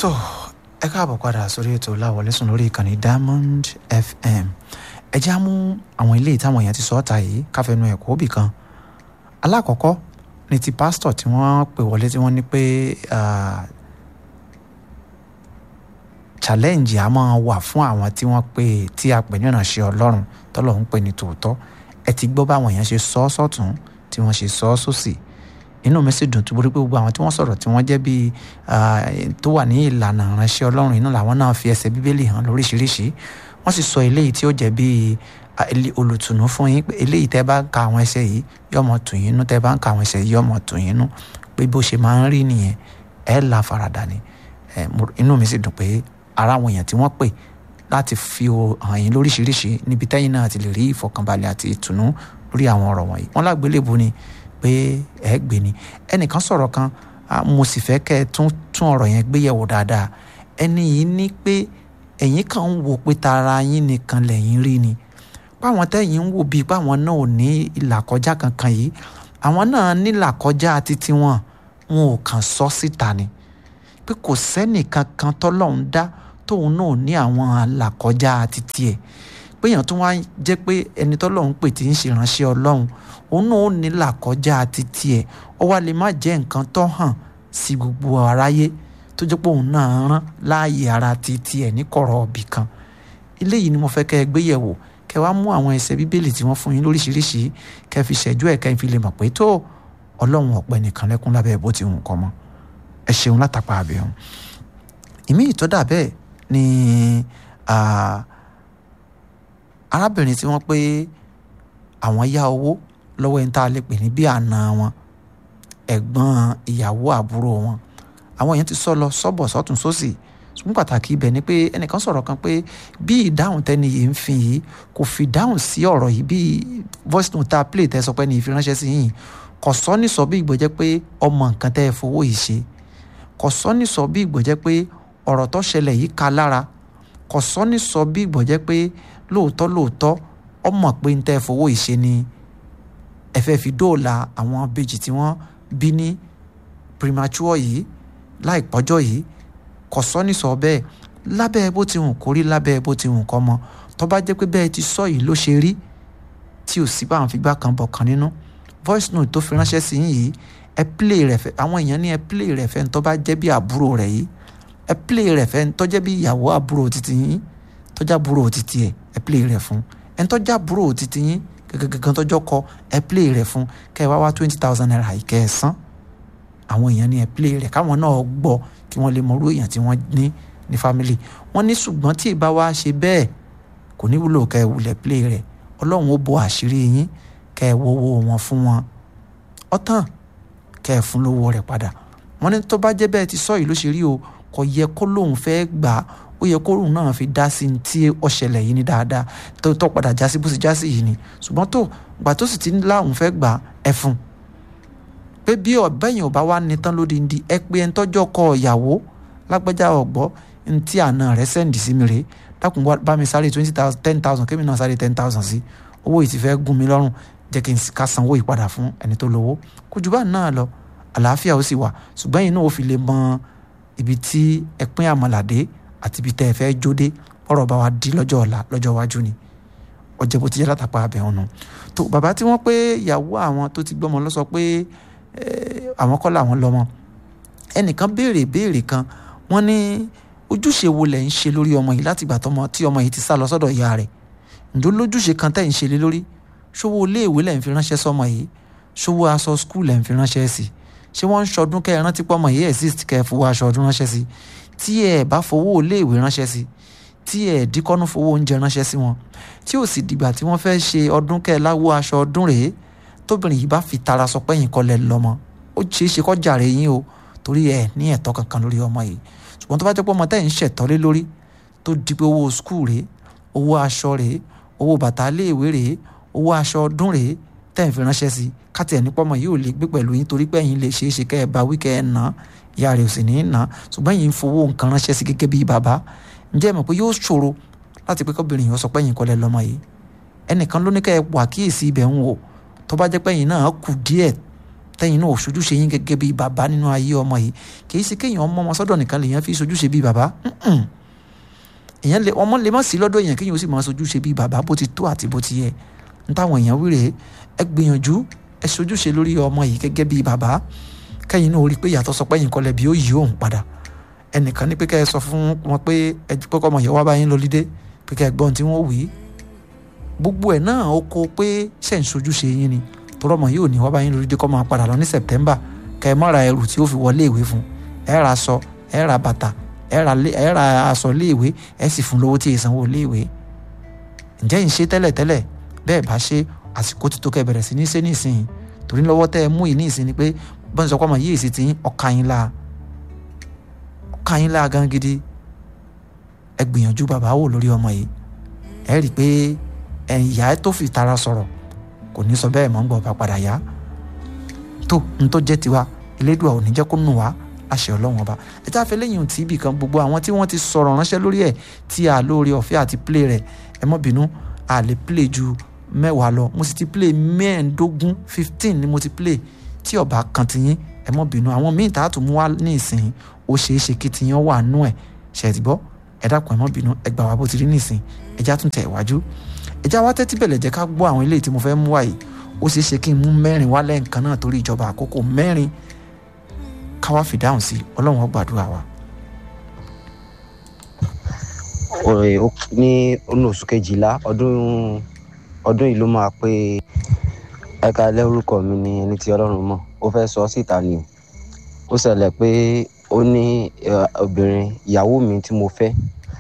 tó ẹ káàbọ̀ padà sórí ètò láwọlé sùn lórí ìkànnì Diamond FM ẹ já mú àwọn ilé ìtàwọn èèyàn ti sọ ọ́ta yìí káfẹ́nu ẹ̀kọ́ òbí kan alákọ̀ọ́kọ́ ni ti pásítọ̀ tí wọ́n pè wọlé tí wọ́n ní pé challenge a máa wà fún àwọn tí wọ́n pè tí a pè ní ìránṣẹ́ ọlọ́run tọ́lọ̀ ń pè ní tòótọ́ ẹ ti gbọ́ báwọn èèyàn ṣe sọ ọ́ sọ́tún tí wọ́n ṣe sọ ọ́ sósì inú mi sì dùn tó borí pé gbogbo àwọn tí wọ́n sọ̀rọ̀ tí wọ́n jẹ́ bíi tó wà ní ìlànà ìránṣẹ́ ọlọ́run iná làwọn náà fi ẹsẹ̀ bíbélì hàn lóríṣiríṣi wọ́n sì sọ eléyìí tí ó jẹ́ bíi olùtùnú fún yín pé eléyìí tẹ́ bá ń ka àwọn ẹsẹ̀ yìí yóò mọ̀ tù yín nú tẹ́ bá ń ka àwọn ẹsẹ̀ yìí yóò mọ̀ tù yín nú pé bó ṣe máa ń rí nìyẹn ẹ̀ la faradà ni inú mi sì dùn pé ara àwọn èèyàn tí wọ́n pè láti fi hàn yín lóríṣiríṣi níbi tẹ́yìn náà ti lè rí ìfọ̀kànbalẹ̀ àti ìtùnú lórí àwọn ọ̀rọ̀ wọ̀nyí wọ́n lágbélébùú ni pé ẹ gbé ni ẹnìkan sọ̀rọ̀ kan mo sì fẹ́ kẹ́ ẹ tún tún ọ̀rọ̀ yẹn gbé yẹ̀wò dáadáa ẹni yìí ní pé ẹ̀yin kan ń wò pé tara yín nìkan lẹ́yìn rí ni páwọn tẹ́yìn ń wò bíi páwọn náà ò ní ìlàkọjá kankan yìí àwọn náà ní ìlàkọjá títí wọn wọn ò kàn sọ síta ni pé kò sẹ́nìkan kan tọ́lọ́run dá tóun náà ní àwọn àlàkọjá títí ẹ̀ pé èèyàn tó wá jẹ́ pé ẹni tọ́lọ́run pè tí ń ṣèránṣẹ́ ọlọ́run òun náà ó ní làkọjá títí ẹ̀ ó wá lè má jẹ́ nǹkan tó hàn sí gbogbo aráyé tó jẹ́ pé òun náà rán láàyè ara títí ẹ̀ ní kọ̀rọ̀ ọ̀bì kan eléyìí ni mo fẹ́ kẹ́ ẹ gbé yẹ̀wò kẹ́ wá mú àwọn ẹsẹ̀ bíbélì tí wọ́n fún yín lóríṣiríṣi kẹ́ fi ṣẹ́jú ẹ̀ kẹ́ fi lè mọ̀ pé tó ọlọ́run ọ̀pẹ nìkan lẹ́kún lábẹ́ bó ti hùn kọ́ mọ́ ẹ ṣeun látàpá àbẹ̀hùn ìmí ìtọ́dà bẹ́ẹ̀ ni arábìnrin tí wọ́n pé àwọn yá owó lọ́wọ́ ẹni tá a lè pè ní bí àna wọn ẹ̀gbọ́n ìyàwó àbúrò wọn àwọn èèyàn ti sọ lọ sọ́bọ̀ sọ́tún sósì ṣùgbọ́n pàtàkì ibẹ̀ ni pé ẹnìkan sọ̀rọ̀ kan pé bí ìdáhùn tẹ́ni yìí ń fi yìí kò fi dáhùn sí ọ̀rọ̀ yìí bí voice note tá a play tẹ́ sọ pé ní ìfiránṣẹ́ sí yìí kò sọ ní sọ bí ìgbọ́jẹ́ pé ọmọ nǹkan tẹ́ ẹ fowó yìí ṣe kò sọ ní sọ bí ìgbọ́jẹ́ pé ọ̀rọ̀ tó ṣẹlẹ̀ yìí ka lára kò sọ ní sọ bí ìgbọ́jẹ́ pé lóòótọ́ lóòótọ́ ọmọ pé ń tẹ́ ẹ fowó yìí ṣe ni ẹ fẹ́ fi dóòlà àwọn bèjì tí wọ́n bí ní premature yìí láìpọ́jọ́ yìí kò sọ ní sọ bẹ́ẹ̀ lábẹ́ bó ti hùn kórí lábẹ́ bó ti hùn kọ́ mọ tó bá jẹ́ pé bẹ́ẹ̀ ti sọ yìí ló ṣe rí tí ò sí báwọn figbá kan bọ̀ kan nínú voice note tó fi ránṣẹ́ sí yìí ẹ play rẹ̀ fẹ́ àwọn èèyàn ní ẹ play rẹ̀ fẹ́ tó bá jẹ́ bí àbúrò rẹ̀ yìí ẹ play rẹ̀ fẹ́ tó jẹ́ bí ìyàwó àbúrò títí yín tó jẹ́ àbúrò títí ẹ̀ ẹ play rẹ̀ fún ẹ tó jẹ́ àbúrò títí yín gẹ́gẹ́gẹ́ tọ́jọ́ kọ ẹ play rẹ̀ fún kẹ́ ẹ wá wá twenty thousand naira yìí kẹ́ ẹ san àwọn èèyàn ní ẹ play rẹ̀ káwọn náà gbọ́ kí wọ́n lè mọ orú èèyàn tí wọ́n ní ní family wọ́n ní ṣùgbọ́n tí ìbá wa ṣe bẹ́ẹ̀ kò ní wúlò kẹ́ ẹ wulẹ̀ play rẹ̀ ọlọ́run ó bo àṣírí yín kẹ́ ẹ wọ́wọ́ wọn fún wọn ọ̀tàn kẹ́ ẹ fún lówó rẹ̀ padà wọ́n ní tó bá jẹ́ bẹ́ẹ̀ ti sọ yìí ló ṣe rí o kò yẹ kó lóun fẹ́ gbà á ó yẹ kóòrùn náà fi dá sí tí ó ṣẹlẹ̀ yìí ní dáadáa tó tó padà já sí bó ṣe já sí yìí ni ṣùgbọ́n tó gbà tó sì ti ń láwùn fẹ́ gbà ẹ fún pé bí ọ̀bẹ́yìn ọba wa ní tán lóde ndí ẹ pé ẹni tọ́jọ́ kọ ìyàwó lágbájá ọ̀gbọ́ ní tí àna rẹ̀ sẹ́ǹdì sí mi rèé dákun bá mi sáré twenty thousand ten thousand kémi náà sáré ten thousand sí owó yìí ti fẹ́ gún mi lọ́rùn jẹ́ kí n ká sanwó yìí padà fún ẹni tó lówó kò jù bá náà lọ àlàáfíà ó sì wà ṣùgbọ́n yìí náà ó fi lè mọ ibi tí ẹ pín àmàlàdé àti ibi tẹ́ ẹ fẹ́ jóde ọ̀rọ̀ bá wa di lọ́jọ́ ọ̀la lọ́jọ́ iwájú ni ọjọ́ bó ti jẹ́ látàpá abẹ́ ọ̀nà tó bàbá tí wọ́n pé ìyàwó àwọn tó ti gbọ́mọ lọ sọ pé àwọn kọ́ làwọn lọ́mọ ẹnìkan béèrè béèrè kan wọ́n ní ojúṣe wo lẹ̀ ń ṣe lórí ọmọ yìí láti ìgbà tọmọ tí ọmọ yìí ti sá lọ sọ́dọ̀ ìyá rẹ̀ ǹjọ́ lójúṣe kan tẹ̀ ń ṣe lé lórí ṣówó iléèwé lẹ̀ ń fi ránṣẹ́ sọmọ yìí ṣówó aṣọ skul lẹ̀ ń fi ránṣẹ́ sí ṣé wọ́n ń ṣọdún kẹ́ ẹ rántí pọ́mọ yìí exist kẹ́ ẹ fowó aṣọ ọdún ránṣẹ́ sí tí ẹ bá fowó iléèwé ránṣẹ́ sí tí ẹ díkọ́nú fowó oúnjẹ ránṣẹ́ sí wọn tí ò sì dìgbà tí wọ́n fẹ́ ṣe ọdún kẹ́ẹ̀láwó aṣọ ọdún rèé tóbìnrin yìí bá fi tara sọ pé yín kọlẹ̀ lọ́mọ ó ṣeé ṣe kọ́ jàre yín o torí ẹ ní ẹ̀tọ́ kankan lórí ọmọ yìí ṣùgbọ́n tó bá jẹ́ pé ọmọ tẹ́yìn ń ṣẹ̀tọ́ lé lórí tó di pé owó skul rèé owó aṣọ rèé owó bàtà iléèwé rèé owó aṣọ ọdún rèé tẹ́yìn fi ránṣẹ́ sí káti ẹ̀ nípa ọmọ yìí ò lè gbé pẹ̀lú yín torí pé ẹ̀yin lè ṣeé ṣe kẹ́ ẹ bá wí kẹ́ ẹ nà á ìyá rẹ̀ ò sì ní í nà á ṣùgbọ́n yìí ń fowó nǹkan ránṣẹ́ sí gẹ́gẹ́ bí bàbá ǹjẹ́ ẹ mọ̀ pé yóò ṣòro láti pé kọ́bìnrin yìí ó sọ pé ẹ̀yin kọ́lẹ̀ lọ́mọ yìí ẹnìkan ló ní kẹ́ ẹ wà kíyèsí ibẹ̀ ń wò tó bá jẹ́ pé ẹ̀yin náà kù díẹ̀ tẹ́yìn náà ò sojúṣe yín gẹ́gẹ́ bí bàbá nínú ayé ọmọ yìí kì í ṣe kéèyàn ọmọ ọmọ sọ́dọ̀ nìkan lèèyàn fi sojúṣe bí bàbá èèyàn lè ọmọ lè má sí lọ́dọ̀ èèyàn kéèyàn ó sì máa sojúṣe bí bàbá bó ti tó àti bó ti yẹ n táwọn èèyàn wí rèé ẹ gbìyànjú ẹ sojúṣe lórí ọmọ yìí gẹ́gẹ́ bí bàbá kẹ́yìn náà ó rí i pé yàtọ̀ sọ pé yín kọ́lẹ̀ bí ó yí òun padà ẹnìkan ní pé kẹ́ ẹ sọ fún wọn pé ẹ pé kọ́ ọmọ yẹn wá bá yín lọlídé pé kẹ́ ẹ gbọ́n tí wọ́n wí gbogbo ẹ̀ náà ó kó pé ṣẹ̀ ń sojúṣe yín ni tọrọ ọmọ yìí ò ní wá bá yín lọlídé kọ́ máa padà lọ ní September kẹ́ ẹ má ra ẹrù tí ó fi wọlé ìwé fún ẹ ra aṣọ ẹ ra bàtà ẹ ra aṣọ léèwé ẹ sì fún lówó tí ì sanwó léèwé ǹjẹ́ ń ṣe tẹ́lẹ̀ tẹ́lẹ̀ bẹ́ẹ̀ bá ṣe àsìkò ti tó kẹ́ bẹ̀rẹ̀ sí ní ṣe nísìnyí torí lọ́wọ́ tẹ́ ẹ mú yìí nísìnyí ni pé bọ́n sọ pé ọmọ yìí sì ti ọkà yín la ọkà yín la gan gidi ẹ gbìyànjú bàbá wò lórí ọmọ yìí ẹ rí i pé ìyá ẹ tó fi tara sọ̀rọ̀ kò ní sọ bẹ́ẹ̀ mọ́ ń gbọ́ bá padà yá tó n tó jẹ́ tiwa elédùà ò ní jẹ́ kó nù wá àṣẹ ọlọ́run ọba ẹ tá a fẹ́ lẹ́yìn tí ibì kan gbogbo àwọn tí wọ́n ti sọ̀rọ̀ ránṣẹ́ lórí ẹ̀ tí a lóore ọ̀fẹ́ àti play rẹ̀ ẹ mọ́ bínú a lè play ju mẹ́wàá lọ mo sì ti play mẹ́ẹ̀ẹ́dógún fifteen ni mo ti play tí ọba kan ti yín ẹ mọ́ bínú àwọn míì tá a tún mú wá ní ìsìn ó ṣeé ṣe kí tiyín wà nú ẹ̀ ṣe ti gbọ́ ẹ dákun ẹ mọ́ bínú ẹ gbà wá bó ti rí nísìn ẹ já tún tẹ̀ wájú ẹ já wá tẹ́tí bẹ̀lẹ̀ jẹ́ ká gbọ́ àwọn eléyìí tí mo fẹ́ mú wá yìí ó ṣeé ṣe kí n mú mẹ́rin wá lẹ́ǹkan náà torí ìjọba àkókò mẹ́rin ká wá fìdáhùn sí ọlọ́run ó gbàdúrà wa. ní ọ̀nà oṣù kejìlá ọdún ọdún yìí ló máa pé ẹ̀ka lẹ́rúkọ mi ni ẹni tí ọlọ́run mọ̀ ó fẹ́ sọ síta ni ó ṣẹlẹ̀ pé ó ní obìnrin ìyàwó mi tí mo fẹ́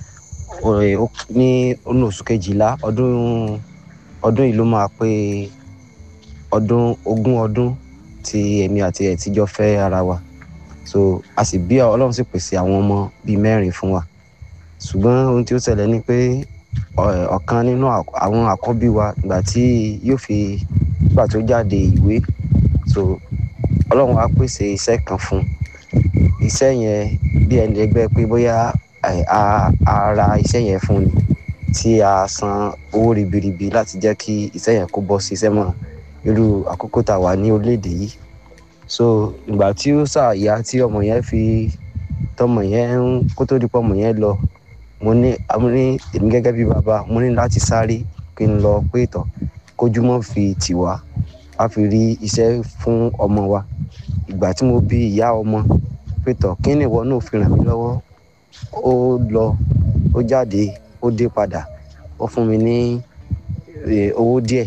ní ọ̀nà oṣù kejìlá ọdún ọdún yìí ló máa pé ọdún ogún ọdún tí èmi àti ẹ̀ tíjọ́ fẹ́ ara wa so a sì bí ọlọ́run sì pèsè àwọn ọmọ bíi mẹ́rin fún wa ṣùgbọ́n ohun tí ó ṣẹlẹ̀ ni pé ọ̀kan nínú àwọn àkọ́bí wa ìgbà tí yóò fi ìgbà tó jáde ìwé so ọlọ́run á pèsè iṣẹ́ kan fún iṣẹ́ yẹn bí ẹni ẹgbẹ́ pé bóyá a ra iṣẹ́ yẹn fún ni tí a san owó ribiribi láti jẹ́ kí iṣẹ́ yẹn kó bọ́ sí iṣẹ́ mọ́ irú àkókò tá a wà ní orílẹ̀-èdè yìí so ìgbà tí ó ṣàyà tí ọmọ yẹn fi tọmọ yẹn ń kó tó di pọ ọmọ yẹn lọ mo ní mo ní èmi gẹ́gẹ́ bí bàbá mo ní láti sáré kí n lọ pé ìtọ̀ kójúmọ́ fi tì wá a fi rí iṣẹ́ fún ọmọ wa ìgbà tí mo bí ìyá ọmọ pé ìtọ̀ kí ni ìwọ náà fi ràn mí lọ́wọ́ ó lọ ó jáde ó dé padà ó fún mi ní owó díẹ̀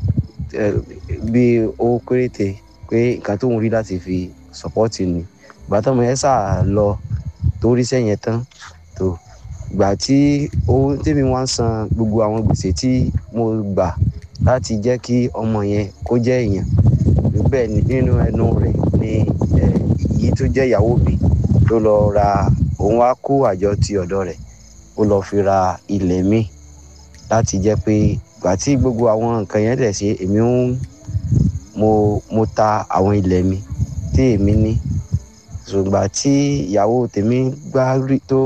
bí owó péréte pé nǹkan tó ń rí láti fi sọpọ́tì ni ìgbà tọ́mọ yẹn sà lọ tó ríṣẹ́ yẹn tán tó ìgbà tí owó tèmi wá ń san gbogbo àwọn gbèsè tí mo gbà láti jẹ́ kí ọmọ yẹn kó jẹ́ èèyàn bẹ́ẹ̀ ni nínú ẹnu rẹ̀ ni èyí tó jẹ́ ìyàwó mi ló lọ ra òun wá kó àjọ ti ọ̀dọ̀ rẹ̀ ó lọ fi ra ilẹ̀ mi láti jẹ́ pé ìgbà tí gbogbo àwọn nǹkan yẹn dẹ̀ ṣe èmi ń mo mo ta àwọn ilẹ̀ mi tí èmi ní ṣùgbọ́n tí ìyàwó tèmi gbá rí tó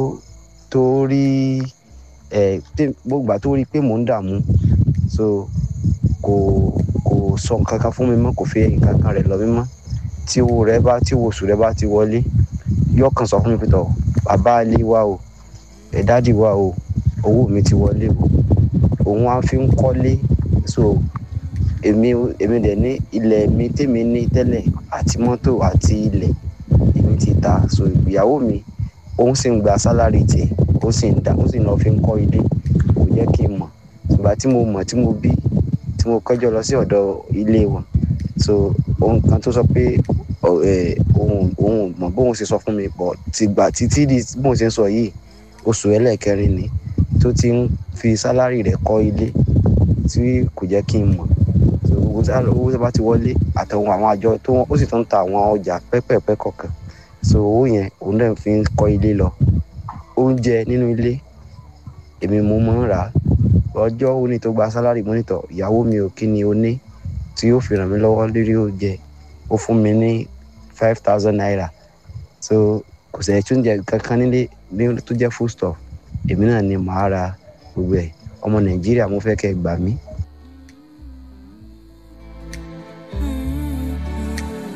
tó rí ẹ gbogbo tó rí pé mò ń dààmú so kò kò sọ nǹkan kan fún mi mọ́ kò fi nǹkan kan rẹ̀ lọ mí mọ́ tí owó rẹ̀ bá tí owó oṣù rẹ̀ bá ti wọlé yóò kàn sọ fún mi pé tọ bàbá ilé wa o ẹ dádì wa o owó mi ti wọlé o òun á fi ń kọ́lé so èmi èmi dẹ̀ ní ilẹ̀ mi tèmi ní tẹ́lẹ̀ àti mọ́tò àti ilẹ̀ èmi ti ta so ìyàwó mi òun sì ń gba sálárì tiẹ̀ ó sì ń dá ó sì ń lọ fi ń kọ́ ilé kò jẹ́ kí n mọ̀ ṣùgbọ́n tí mo mọ̀ tí mo bí tí mo kọjọ́ lọ sí ọ̀dọ̀ ilé wọn so ohun kan tó sọ pé òun òun mọ̀ bóun ṣe sọ fún mi pọ̀ ti gbà títí di bóun ṣe ń sọ yìí oṣù ẹlẹ́ẹ̀kẹrin ni tó ti ń fi sálárì rẹ̀ kọ́ ilé tí kò jẹ́ kí n mọ̀ owó tó bá ti wọlé àtàwọn àwọn àjọ tó wọn ó sì tún ń ta àwọn ọjà pẹ́pẹ́pẹ́ kọ̀ọ̀kan so owó yẹn òun náà fi ń kọ́ ilé lọ oúnjẹ nínú ilé èmi mo mọ̀ ń rà á ọjọ́ òní tó gba sálárì mọ́nítọ̀ ìyàwó mi ò kí ni o ní tí yóò fi ràn mí lọ́wọ́ lórí oúnjẹ ó fún mi ní five thousand naira so kò sẹ̀ tún jẹ kankan nílé ní tó jẹ́ food stuff èmi náà ni màá ra gbogbo ẹ̀ ọmọ nàìjíríà mo fẹ́ kẹ́ ẹ gbà mí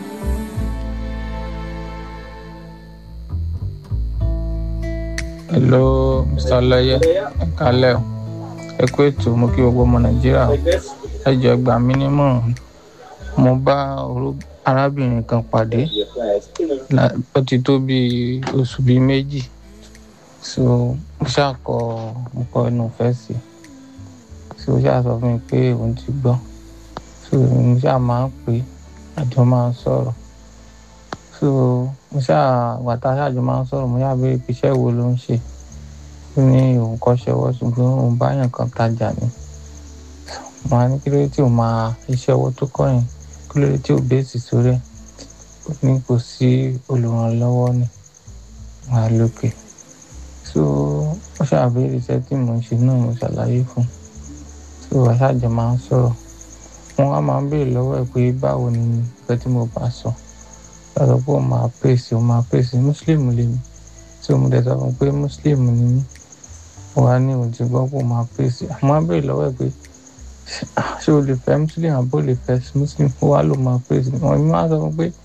hello mr ọlọyẹ ẹ kálẹ́ o ẹ kú ètò mo kí gbogbo ọmọ nàìjíríà o ẹ jọ gbà mí nímọ̀ràn mo bá orú- arábìnrin kan pàdé la- ó ti tó bíi oṣù bíi méjì so mo ṣàkọ mo kọ inú ìfẹ́ sí i so ó ṣáà sọ fún mi pé òun ti gbọ́ so mo ṣáà máa ń pè é àjọ máa ń sọ̀rọ̀ so mo ṣáà gbàtà ṣáàjọ máa ń sọ̀rọ̀ mo ṣáà béèrè pé iṣẹ́ wo ló ń ṣe ó ní òun kọ́ṣẹ́ ọwọ́ ṣùgbọ́n òun báyàn kan tajà ni mo á ní kí ló dé tí ò máa iṣẹ́ ọwọ́ tó kọ́ yẹn kí ló dé tí ò bẹ́ẹ̀sì sórí ẹ̀ ó ní kò sí olùrànlọ́wọ́ ni wà lókè so ó ṣàbẹ̀rẹ̀ iṣẹ́ tí mò ń ṣe náà mo ṣàlàyé fún un so àṣàjọ máa ń sọ̀rọ̀ wọn á máa ń béèrè lọ́wọ́ ẹ̀ pé báwo ni nǹkan tí mo bá sọ lọ́dọ̀ pé ó máa pèsè ó máa pèsè mùsùlùmí lèmi tí mo dẹ̀ sọ fún un pé mùsùlùmí ni mí wà á ní òun ti gbọ́ pé ó máa pèsè àmọ́ á béèrè lọ́wọ́ ẹ̀ pé ṣé o lè fẹ́ mùsùlùmí àbó lè fẹ́ mùsùlùmí ó wá ló máa pèsè wọn ni wọ́n á sọ fún un pé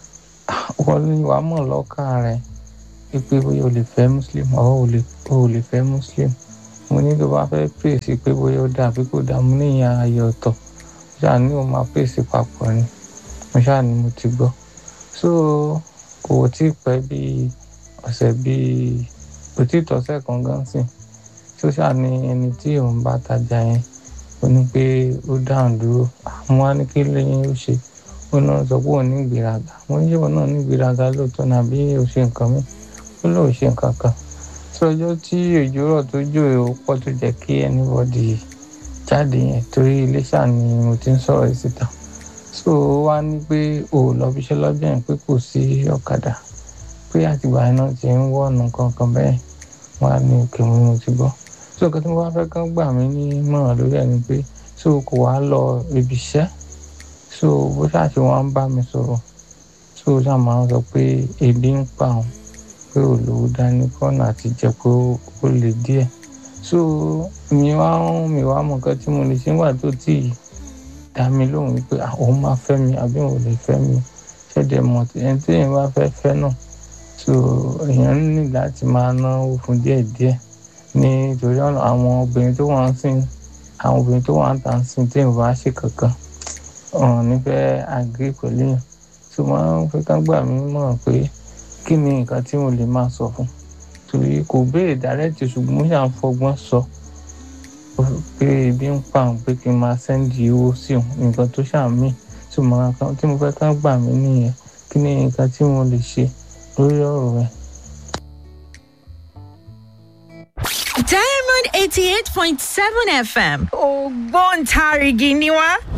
wọ́n ní wàá mọ̀ lọ́kàn rẹ̀ pé bóyá o lè fẹ́ mùsùlùmí ọ̀ o lè o lè fẹ́ mùsùlùmí mo ní tó bá fẹ́ pèsè pé bóyá ó dà bí kò dà mo ní ìyá ayé ọ̀tọ̀ ṣáà ní o máa pèsè papọ̀ ni mo ṣáà ní mo ti gbọ́ so kò tí ì pẹ́ bíi ọ̀sẹ̀ bíi kò tí ì tọ́sẹ̀ kan gan sí tó ṣáà ní ẹni tí òun bá tajà yẹn ó ní pé ó dáhùn dúró àwọn á ní kí lẹ́yìn ó ṣe ó náà sọ pé òun ní ìgbéraga mo ní ṣéwọ́n náà ní ìgbéraga lóòótọ́ ní àbí ó ṣe nǹkan mi ó lóun ṣe nǹkan kan tí ọjọ́ tí òjò rọ̀ tó jò ó pọ̀ tó jẹ́ kí anybody jáde yẹn torí iléṣà ni mo ti ń sọ̀rọ̀ yìí síta so ó wá ní pé ò lọ fi iṣẹ́ lọ́jọ́ yẹn pé kò sí ọ̀kadà pé àtìgbà yẹn náà ti ń wọ̀nù kankan bẹ́ẹ̀ wọ́n á ní òkè mú mo ti gbọ́ so nǹkan tí mo bá fẹ́ kán gbà mí ní mọ̀ràn lórí ẹ̀ ni pé so kò wá lọ ibi iṣẹ́ so bó ṣáà ṣe wọ́n ń bá mi sọ̀rọ̀ so ó ṣáà máa ń sọ pé ebi ń pa òun pé olówó dání kọ́nà àti jẹ́ pé ó lè díẹ̀ so mi wá ń mi wá mọ nǹkan tí mo lè ṣe nígbà tó tì í dá mi lóhùn wípé "Ah, òun máa fẹ́ mi àbí òun ò lè fẹ́ mi ṣẹ̀dẹ̀ mọ̀ tí ẹni tí èèyàn bá fẹ́ fẹ́ náà so èèyàn ní láti máa náwó fún díẹ̀díẹ̀ nítorí ọ̀nà àwọn obìnrin tó wà ń sìn àwọn obìnrin tó wà ń tà ń sìn tí èèyàn bá ṣe kankan ọ̀hún nífẹ̀ẹ́ àgé pẹ̀lú yẹn so wọ́n fẹ́ ká gbà mí mọ̀ pé kí ni nǹkan tí mo lè máa sọ fún torí kò béèrè dárẹ́tì ṣùgbọ́n mo ṣàn fọgbọ́n sọ pé ebi ń pa òun pé kí n máa sẹ́ndì owó sí òun nǹkan tó ṣàmì tí mo máa kan tí mo fẹ́ ká gbà mí nìyẹn kí ni nǹkan tí mo lè ṣe lórí ọ̀rọ̀ rẹ̀. Diamond eighty eight point seven FM ògbóǹtarìgì ni wá.